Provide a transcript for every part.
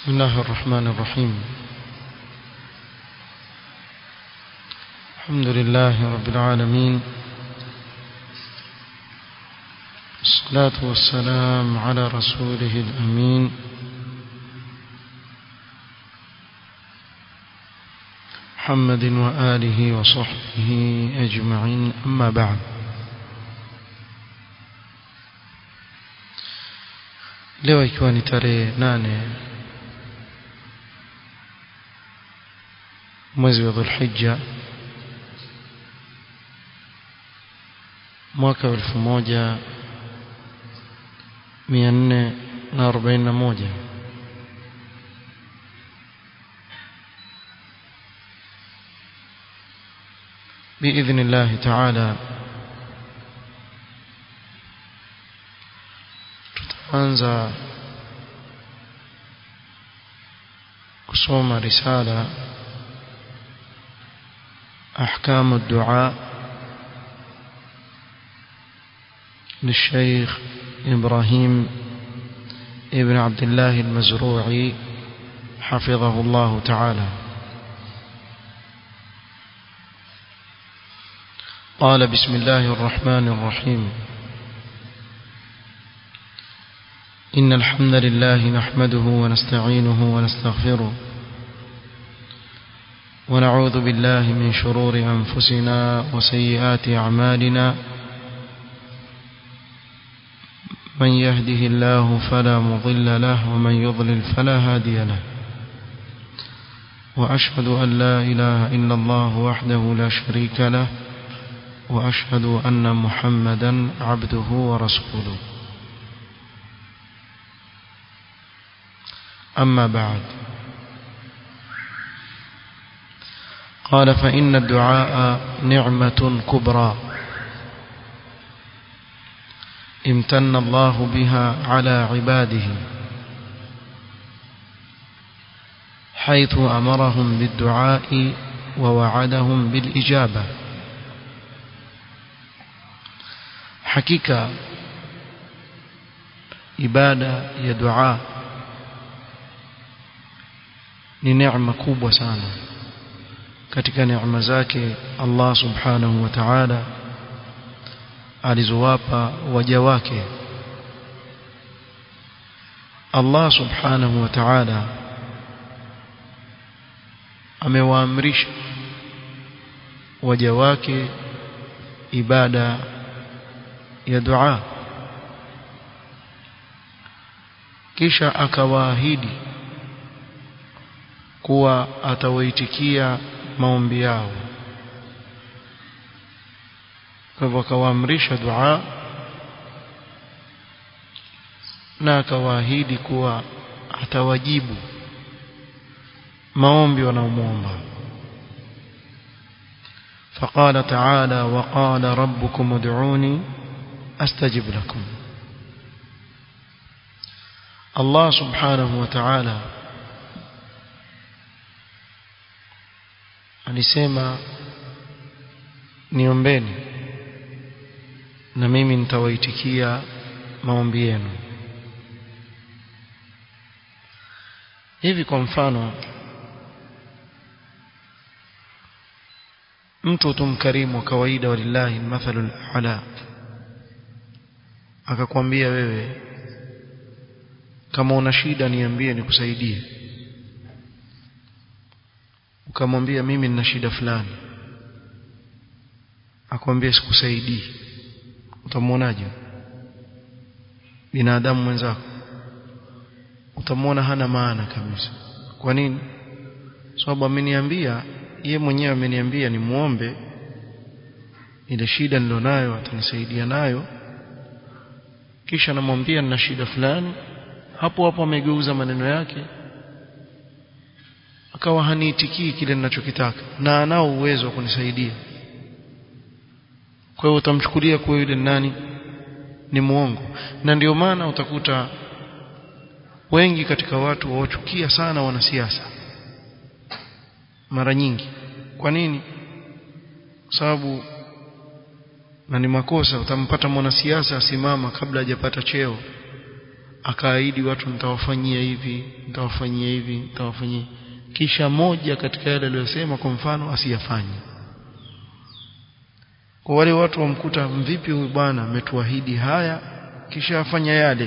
بسم الله الرحمن الرحيم الحمد لله رب العالمين الصلاة والسلام على رسوله الأمين محمد وآله وصحبه أجمعين أما بعد leo ikiwa ni tarehe nane mwezi wa dhulhijja mwaka wa elfu moja mia nne na arobaini na moja بإذن الله تعالى tutaanza kusoma risala أحكام الدعاء للشيخ إبراهيم ابن عبد الله المزروعي حفظه الله تعالى قال بسم الله الرحمن الرحيم إن الحمد لله نحمده ونستعينه ونستغفره ونعوذ بالله من شرور أنفسنا وسيئات أعمالنا من يهده الله فلا مضل له ومن يضلل فلا هادي له وأشهد أن لا إله إلا الله وحده لا شريك له وأشهد أن محمدا عبده ورسوله أما بعد قال فإن الدعاء نعمة كبرى امتن الله بها على عباده حيث أمرهم بالدعاء ووعدهم بالإجابة حقيقة ibada ya dua ni neema kubwa sana katika neema zake Allah subhanahu wa ta'ala alizowapa waja wake Allah subhanahu wa ta'ala amewaamrisha waja wake ibada ya dua kisha akawaahidi kuwa atawaitikia maombi yao kwa hivyo akawaamrisha dua na akawaahidi kuwa atawajibu maombi wanaomwomba فقال تعالى وقال ربكم ادعوني استجب لكم الله سبحانه وتعالى alisema niombeni na mimi nitawaitikia maombi yenu hivi kwa mfano mtu tu mkarimu wa kawaida walillahi mathalul ala akakwambia wewe kama una shida niambie nikusaidie ukamwambia mimi nina shida fulani akwambia sikusaidii utamwonaje binadamu mwenzako utamwona hana maana kabisa kwa nini sababu ameniambia ye mwenyewe ameniambia ni muombe ile shida nilionayo atanisaidia nayo kisha namwambia nina shida fulani hapo hapo amegeuza maneno yake akawa haniitikii kile ninachokitaka na anao uwezo wa kunisaidia kwa hiyo utamchukulia kuwa yule nani ni muongo na ndio maana utakuta wengi katika watu waochukia sana wanasiasa mara nyingi kwa nini kwa sababu na ni makosa utampata mwanasiasa asimama kabla hajapata cheo akaahidi watu nitawafanyia hivi nitawafanyia hivi nitawafanyia kisha moja katika yale aliyosema kwa mfano asiyafanye kwa wale watu wamkuta mvipi huyu bwana ametuahidi haya kisha afanya yale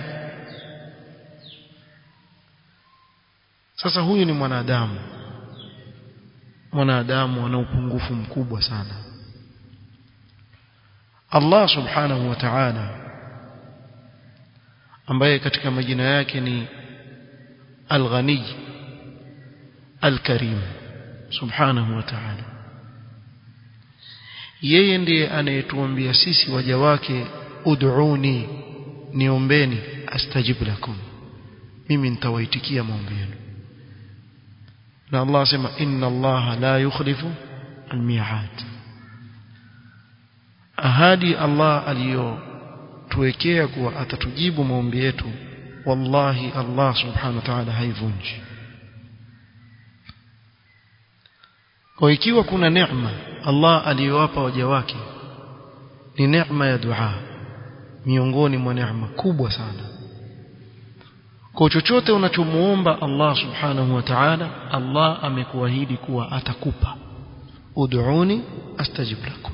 sasa huyu ni mwanadamu mwanadamu ana upungufu mkubwa sana Allah subhanahu wa ta'ala ambaye katika majina yake ni Al-Ghani Al-Karim subhanahu wa ta'ala yeye ndiye anayetuambia sisi waja wake ud'uni niombeni astajib lakum mimi nitawaitikia maombi yenu na Allah asema inna Allah la yukhlifu al-mi'ad ahadi Allah aliyotuwekea kuwa atatujibu maombi yetu wallahi Allah subhanahu wa ta'ala haivunji kwa ikiwa kuna neema Allah aliyowapa waja wake ni neema ya dua miongoni mwa neema kubwa sana kwa chochote unachomuomba Allah subhanahu wa ta'ala Allah amekuahidi kuwa atakupa ud'uni astajib lakum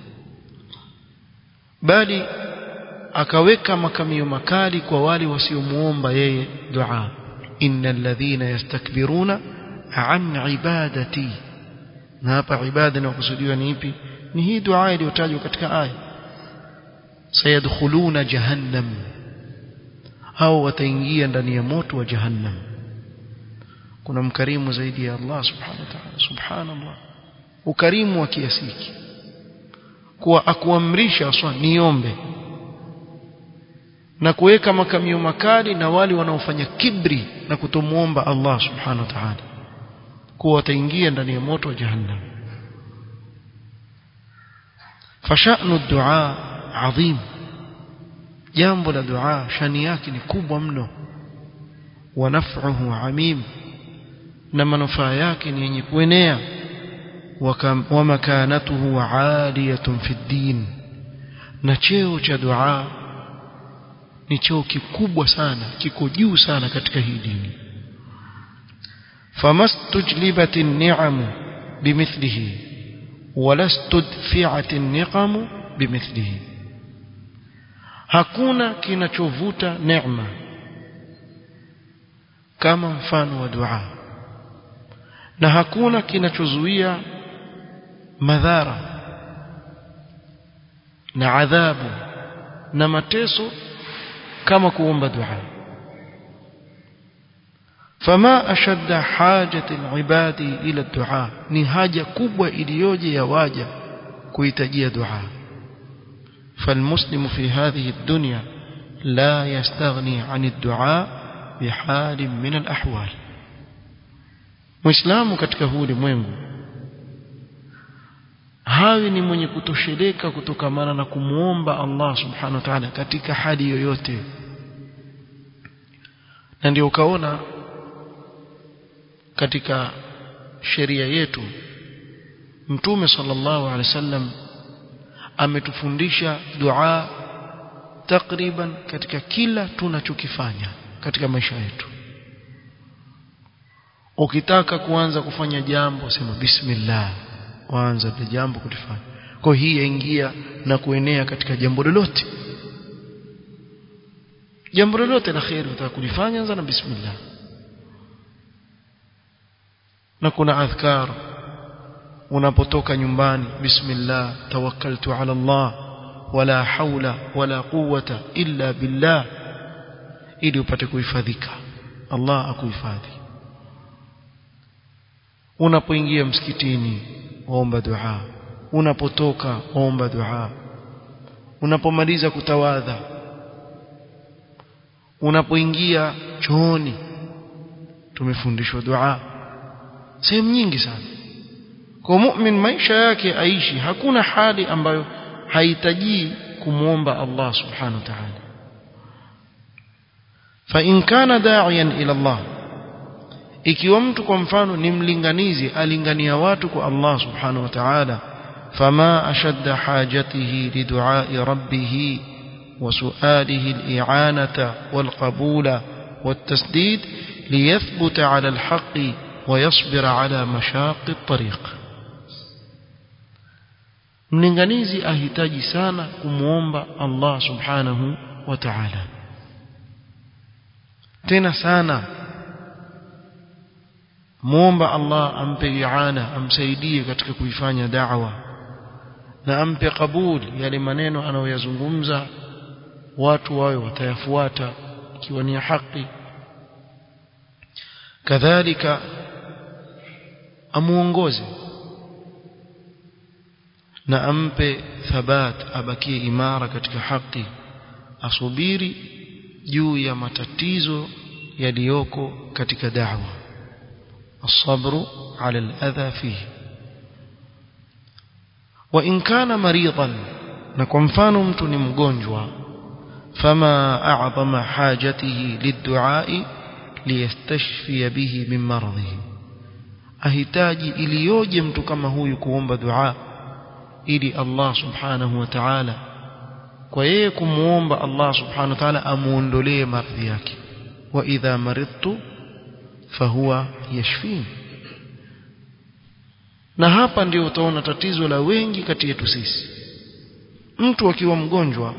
bali akaweka makamio makali kwa wale wasiomuomba yeye dua innal ladhina yastakbiruna an ibadati na hapa ibada inayokusudiwa ni ipi ni hii dua iliyotajwa katika aya sayadkhuluna jahannam au wataingia ndani ya moto wa jahannam kuna mkarimu zaidi ya Allah subhanahu wa ta'ala subhanallah ukarimu wa kiasi hiki kuwa akuamrisha aswa niombe na kuweka makamio makali na wale wanaofanya kibri na kutomuomba Allah subhanahu wa ta'ala kuwa wataingia ndani ya moto wa jahannam fashanu dua adhim jambo la dua shani yake ni kubwa mno wa naf'uhu amim na manufaa yake ni yenye kuenea wa makanatuhu aliyatun fi din na cheo cha dua ni cheo kikubwa sana kiko juu sana katika hii dini famastujlibat an-ni'am bimithlihi walastudfi'at an-niqam bimithlihi hakuna kinachovuta neema kama mfano wa dua na hakuna kinachozuia madhara na adhabu na mateso kama kuomba dua فما أشد حاجة العباد إلى الدعاء ni haja kubwa iliyoje ya waja kuhitajia dua فالمسلم في هذه الدنيا لا يستغني عن الدعاء بحال من الأحوال Muislamu katika huu ulimwengu hawi ni mwenye kutosheleka kutokamana na kumuomba Allah subhanahu wa ta'ala katika hali yoyote na ndio ukaona katika sheria yetu Mtume sallallahu alaihi wasallam ametufundisha dua takriban katika kila tunachokifanya katika maisha yetu ukitaka kuanza kufanya jambo sema bismillah waanza ile jambo kulifanya kwa hii yaingia na kuenea katika jambo lolote jambo lolote la khair utaka kulifanya anza na bismillah na kuna adhkar unapotoka nyumbani bismillah tawakkaltu ala Allah wala haula wala quwwata illa billah ili upate kuhifadhika Allah akuhifadhi unapoingia msikitini waomba dua unapotoka waomba dua unapomaliza kutawadha unapoingia chooni tumefundishwa dua sehemu nyingi sana kwa mu'min maisha yake aishi hakuna hali ambayo hahitaji kumwomba Allah subhanahu wa ta'ala fa in kana da'iyan ila Allah ikiwa mtu kwa mfano ni mlinganizi alingania watu kwa Allah subhanahu wa ta'ala fama ashadda hajatihi lidu'ai rabbih wa su'alihi al-i'anata wal qabula والتسديد ليثبت على الحق ويصبر على مشاق الطريق mlinganizi ahitaji sana kumwomba Allah subhanahu wa ta'ala tena sana muomba Allah ampe iana amsaidie katika kuifanya da'wa na ampe kabuli yale maneno anayoyazungumza watu wawe watayafuata ikiwa ni haki kadhalika amuongoze na ampe thabat abakie imara katika haki asubiri juu ya matatizo yaliyoko katika da'wa الصبر على الأذى فيه وإن كان مريضا نكون فانو mtu ni mgonjwa فما أعظم حاجته للدعاء ليستشفي به من مرضه ahitaji iliyoje mtu kama huyu kuomba dua ili Allah subhanahu wa ta'ala kwa yeye kumuomba Allah subhanahu wa ta'ala amuondolee maradhi yake wa idha maridtu fahuwa yashfini na hapa ndio utaona tatizo la wengi kati yetu sisi mtu akiwa mgonjwa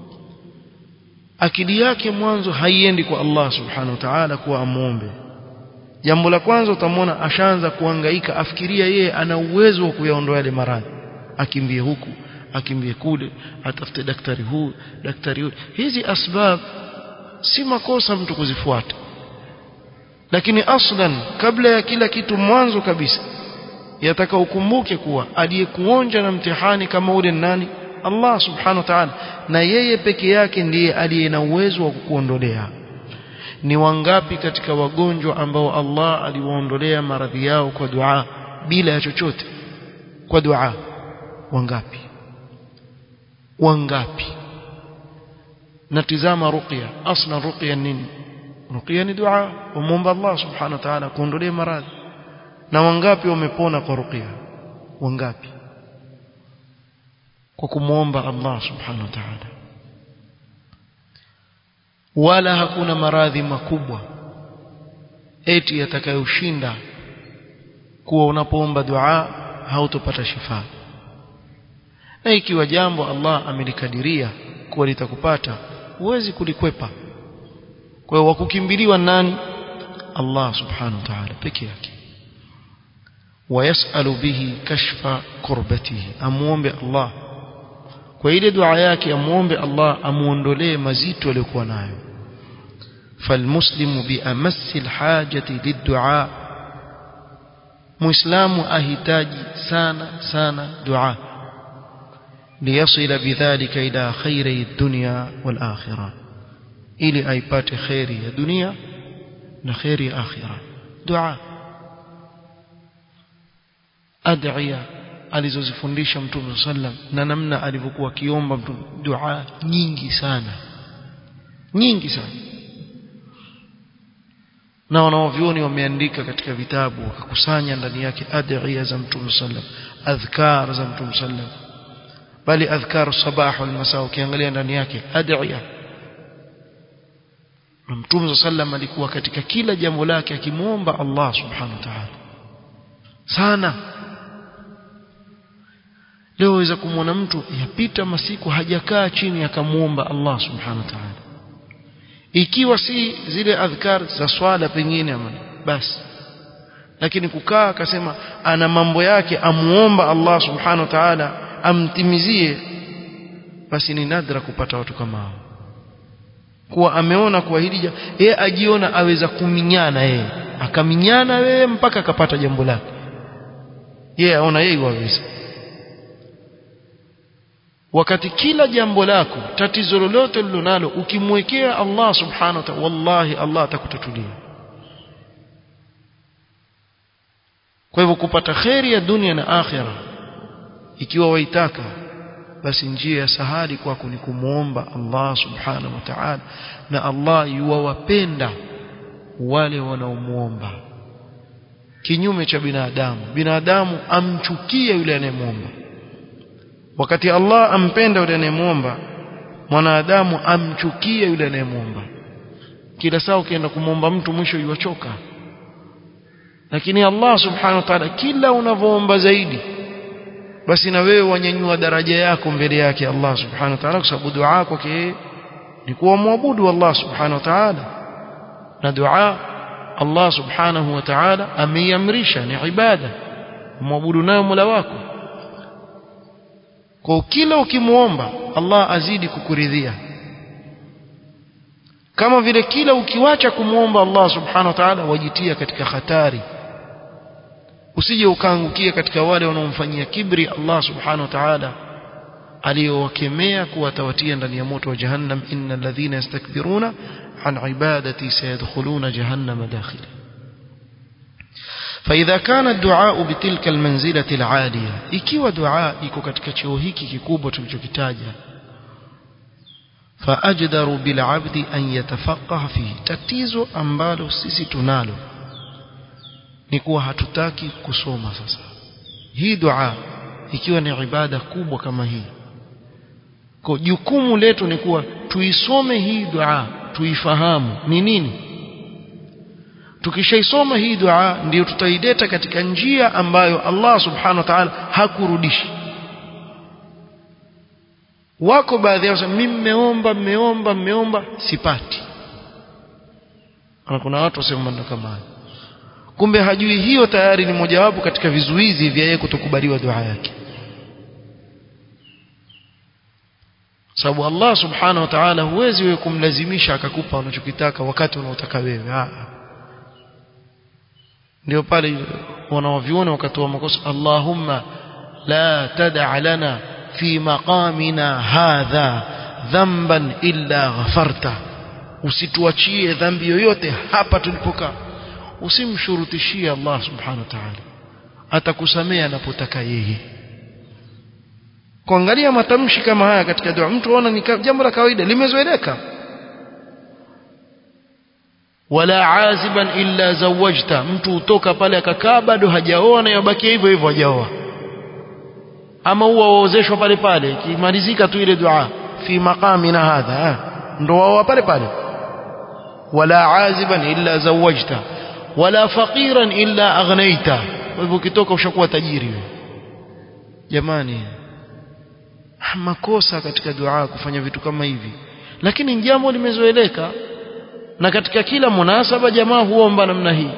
akili yake mwanzo haiendi kwa Allah subhanahu wa ta'ala kuwa amuombe jambo la kwanza utamwona ashaanza kuhangaika afikiria yeye ana uwezo wa kuyaondoa yale maradhi akimbie huku akimbie kule atafute daktari huu daktari huyu hizi asbab si makosa mtu kuzifuata lakini aslan kabla ya kila kitu mwanzo kabisa yataka ukumbuke kuwa aliyekuonja na mtihani kama ule nani Allah subhanahu wa ta'ala na yeye peke yake ndiye aliye na uwezo wa kukuondolea ni wangapi katika wagonjwa ambao Allah aliwaondolea maradhi yao kwa dua bila ya chochote kwa dua wangapi wangapi natizama ruqya asla ruqya nini ruqya ni dua umuomba Allah subhanahu wa ta'ala kuondolee maradhi na wangapi wamepona kwa ruqya wangapi kwa kumwomba Allah subhanahu wa ta'ala wala hakuna maradhi makubwa eti yatakayoshinda kuwa unapoomba dua hautopata shifa na ikiwa jambo Allah amelikadiria kuwa litakupata huwezi kulikwepa kwa hiyo wakukimbiliwa nani Allah subhanahu wa ta'ala peke yake wayasalu bihi kashfa kurbatihi amuombe Allah kwa ile dua yake amuombe Allah amuondolee mazito aliyokuwa nayo falmuslimu biamassi alhajati liddu'a muislamu ahitaji sana sana dua liyasila bidhalika ila khairi dunya wal akhirah ili aipate khairi ya dunia na khairi ya akhirah dua ad'iya alizozifundisha mtume sallam na namna alivyokuwa akiomba mtume dua nyingi sana nyingi sana na wanaovyoni wameandika katika vitabu wakakusanya ndani yake adhiya za mtume sallam adhkar za mtume sallam bali adhkar sabah wal masa ukiangalia ndani yake adhiya na mtume sallam alikuwa katika kila jambo lake akimwomba Allah subhanahu wa ta'ala sana leo waweza kumwona mtu yapita masiku hajakaa chini akamwomba Allah subhanahu wa ta'ala ikiwa si zile adhkar za swala pengine ama basi lakini kukaa akasema ana mambo yake amuomba Allah subhanahu wa ta'ala amtimizie basi ni nadra kupata watu kama hao kuwa ameona kuwa hili yeye ajiona aweza kuminyana yeye akaminyana wewe mpaka akapata jambo lake yeye aona yeye waweza wakati kila jambo lako tatizo lolote lilonalo ukimwekea Allah subhanahu wa ta'ala wallahi Allah atakutatulia kwa hivyo kupata kheri ya dunia na akhira ikiwa waitaka basi njia ya sahali kwako ni kumwomba Allah subhanahu wa ta'ala na Allah yuwapenda wale wanaomwomba kinyume cha binadamu binadamu amchukie yule anayemwomba wakati Allah ampenda yule anayemwomba mwanadamu amchukie yule anayemwomba kila saa ukienda kumwomba mtu mwisho yuwachoka lakini Allah subhanahu wa ta'ala kila unavyoomba zaidi basi na wewe wanyanyua daraja yako mbele yake Allah subhanahu wa ta'ala kwa sababu dua kwake ni kuwa muabudu Allah subhanahu wa ta'ala na dua Allah subhanahu wa ta'ala ameiamrisha ni ibada muabudu nayo Mola wako kwa kila ukimuomba Allah azidi kukuridhia kama vile kila ukiwacha kumwomba Allah subhanahu wa ta'ala wajitia katika hatari usije ukaangukia katika wale wanaomfanyia kibri Allah subhanahu wa ta'ala aliyowakemea kuwatawatia ndani ya moto wa jahannam innal ladhina yastakbiruna an ibadati sayadkhuluna jahannama dakhila فإذا كان الدعاء بتلك المنزلة العالية ikiwa dua iko katika cheo hiki kikubwa tulichokitaja فأجدر بالعبد أن يتفقه فيه tatizo ambalo sisi tunalo ni kuwa hatutaki kusoma sasa hii dua ikiwa ni ibada kubwa kama hii kwa jukumu letu ni kuwa tuisome hii dua tuifahamu ni nini tukishaisoma hii dua ndiyo tutaileta katika njia ambayo Allah subhanahu wa ta'ala hakurudishi wako baadhi yao mimi mmeomba mmeomba mmeomba sipati na kuna watu wasema maneno kama hayo kumbe hajui hiyo tayari ni mojawapo katika vizuizi vya yeye kutokubaliwa dua yake sababu Allah subhanahu wa ta'ala huwezi wewe kumlazimisha akakupa unachokitaka wakati unaotaka wewe ah ndio pale wanaoviona wakatoa makosa Allahumma la tad'a lana fi maqamina hadha dhanban illa ghafarta usituachie dhambi yoyote hapa tulipokaa usimshurutishie Allah subhanahu wa ta'ala atakusamea anapotaka yeye kuangalia matamshi kama haya katika dua mtu aona ni jambo la kawaida limezoeleka wala aziban illa zawajta mtu utoka pale akakaa bado hajaoa na yabaki hivyo hivyo hajaoa ama huwa waozeshwa pale pale kimalizika tu ile dua fi maqamina hadha ndo wao pale pale wala aziban illa zawajta wala faqiran illa aghnaita kwa hivyo ukitoka ushakuwa tajiri wewe jamani makosa katika dua kufanya vitu kama hivi lakini jambo limezoeleka na katika kila munasaba jamaa huomba namna hii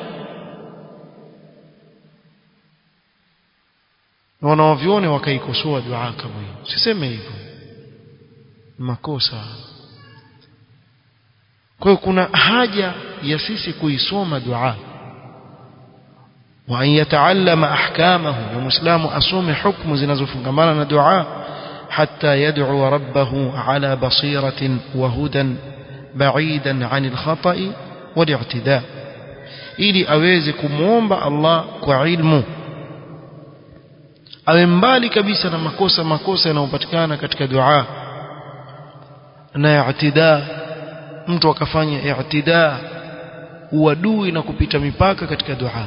na wanaovione wakaikosoa dua kama hiyo siseme hivyo makosa kwa hiyo kuna haja ya sisi kuisoma dua wa an yataallama ahkamahu ya muislamu asome hukumu zinazofungamana na dua حتى يدعو ربه على بصيرة وهدى بعيدا عن الخطأ والاعتداء ili aweze kumwomba Allah kwa ilmu awe mbali kabisa na makosa makosa yanayopatikana katika dua na i'tida mtu akafanya i'tida uadui na kupita mipaka katika dua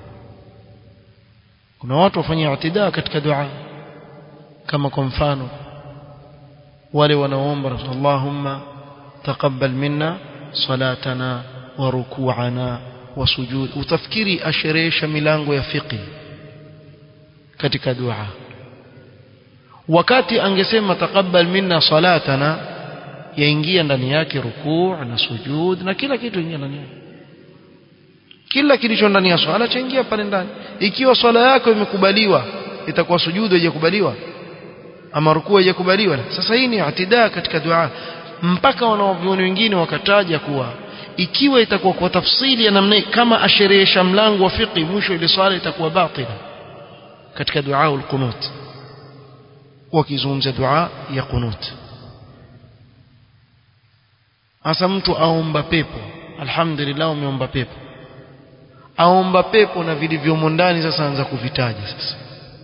kuna watu wafanya i'tida katika dua kama kwa mfano wale wanaoomba Allahumma taqabbal minna salatana wa ruku'ana wa sujud utafikiri asherehesha milango ya fiqh katika dua wakati angesema taqabbal minna salatana yaingia ndani yake rukuu na sujud na kila kitu ingia ndani yake kila kilicho ndani ya swala chaingia pale ndani ikiwa swala yako imekubaliwa itakuwa sujudu haijakubaliwa ama rukuu haijakubaliwa sasa hii ni atidaa katika dua mpaka wanaovioni wengine wakataja kuwa ikiwa itakuwa kwa tafsili ya namna kama asherehesha mlango wa fiqh mwisho ile swala itakuwa batila katika dua al-qunut wakizungumza dua ya qunut hasa mtu aomba pepo alhamdulillah umeomba pepo aomba pepo na vilivyomo ndani sasa anza kuvitaja sasa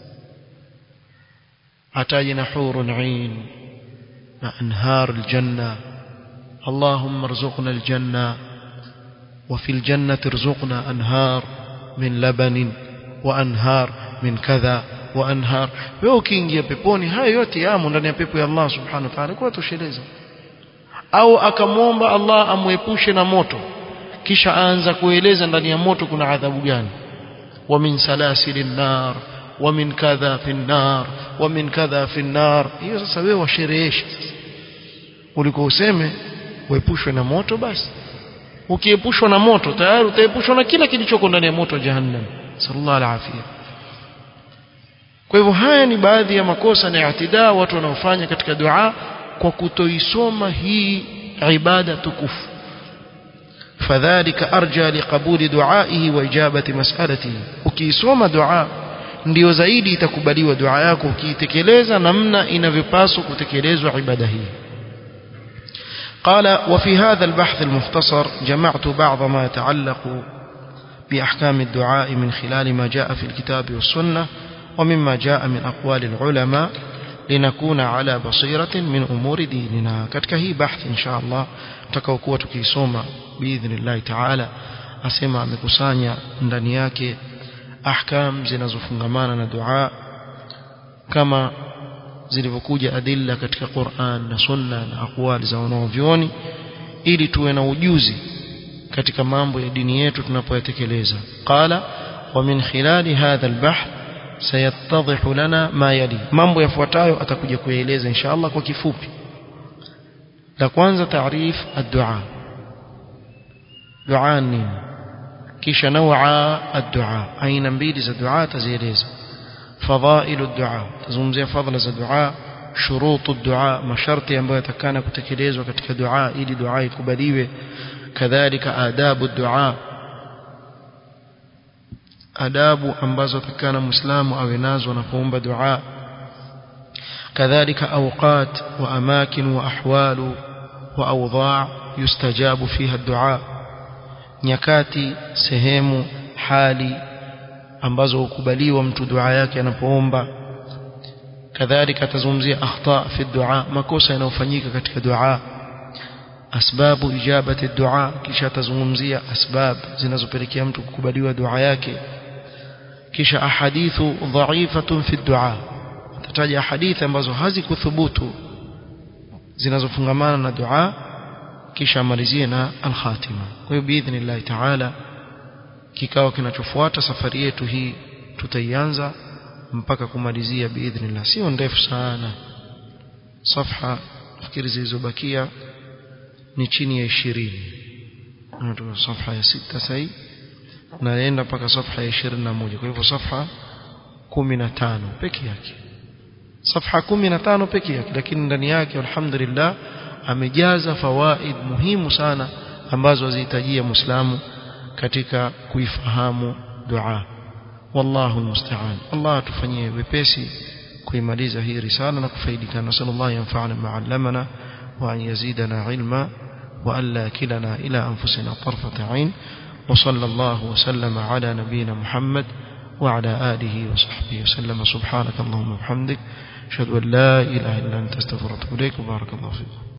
ataje na hurun ain na anhar aljanna اللهم ارزقنا الجنة وفي الجنة ارزقنا أنهار من لبن وأنهار من كذا وأنهار wewe ukiingia peponi haya yote yamo ndani ya pepo ya Allah subhanahu wa ta'ala kwa tosheleza au akamwomba Allah amwepushe na moto kisha aanza kueleza ndani ya moto kuna adhabu gani wa min salasilin nar wa min kadha fi nar wa min kadha fi nar hiyo sasa wewe washerehesha ulikuwa useme uepushwe na moto basi ukiepushwa na moto tayari utaepushwa na kila kilichoko ndani ya moto wa jahannam sallallahu alaihi kwa hivyo haya ni baadhi ya makosa na i'tidaa watu wanaofanya katika dua kwa kutoisoma hii ibada tukufu fadhalika arja liqabuli duaihi wa ijabati mas'alatihi ukiisoma dua ndio zaidi itakubaliwa dua yako ukiitekeleza namna inavyopaswa kutekelezwa ibada hii قال وفي هذا البحث المختصر جمعت بعض ما يتعلق بأحكام الدعاء من خلال ما جاء في الكتاب والسنة ومما جاء من أقوال العلماء لنكون على بصيرة من أمور ديننا katika hii bahth insha Allah tutakaokuwa tukisoma biidhnillah taala asema amekusanya ndani yake ahkam zinazofungamana na dua kama zilivyokuja adilla katika Qur'an na Sunna na aqwali za wanaovyoni ili tuwe na ujuzi katika mambo ya dini yetu tunapoyatekeleza qala wa min khilali hadha albahth sayattadhihu lana ma yali mambo yafuatayo atakuja kueleza inshallah kwa kifupi la kwanza taarif ad-du'a dua nini kisha nawa ad-du'a aina mbili za dua tazieleza fadhailu ad-du'a tazungumzia fadhila za dua shurutu ad-du'a masharti ambayo yatakana kutekelezwa katika dua ili dua ikubaliwe kadhalika adabu ad-du'a adabu ambazo takana muislamu awe nazo anapoomba dua kadhalika awqat wa amakin wa ahwalu wa awdha' yustajabu fiha ad-du'a nyakati sehemu hali ambazo hukubaliwa mtu dua yake anapoomba kadhalika atazungumzia akhta fi dua makosa yanayofanyika katika dua asbabu ijabati dua kisha atazungumzia asbab zinazopelekea mtu kukubaliwa dua yake kisha ahadithu dha'ifatun fi dua atataja hadithi ambazo hazikuthubutu zinazofungamana na dua kisha amalizie na al-khatima kwa hiyo biidhnillah taala kikao kinachofuata safari yetu hii tutaianza mpaka kumalizia biidhnillah sio ndefu sana safha fikiri zilizobakia ni chini ya 20 ndio safha ya sita sasa naenda mpaka safha ya 21 kwa hivyo safha 15 peke yake safha 15 peke yake lakini ndani yake alhamdulillah amejaza fawaid muhimu sana ambazo azihitajia muislamu katika kuifahamu dua wallahu almusta'an Allah tufanyie wepesi kuimaliza hii risala na kufaidika na sallallahu yanfa'ana ma'allamana wa an yazidana ilma wa alla kilana ila anfusina tarfata 'ain wa sallallahu wa sallama ala nabiyyina Muhammad wa ala alihi wa sahbihi wa sallama subhanaka allahumma wa bihamdik ashhadu an la ilaha illa anta astaghfiruka wa atubu ilaik barakallahu fiik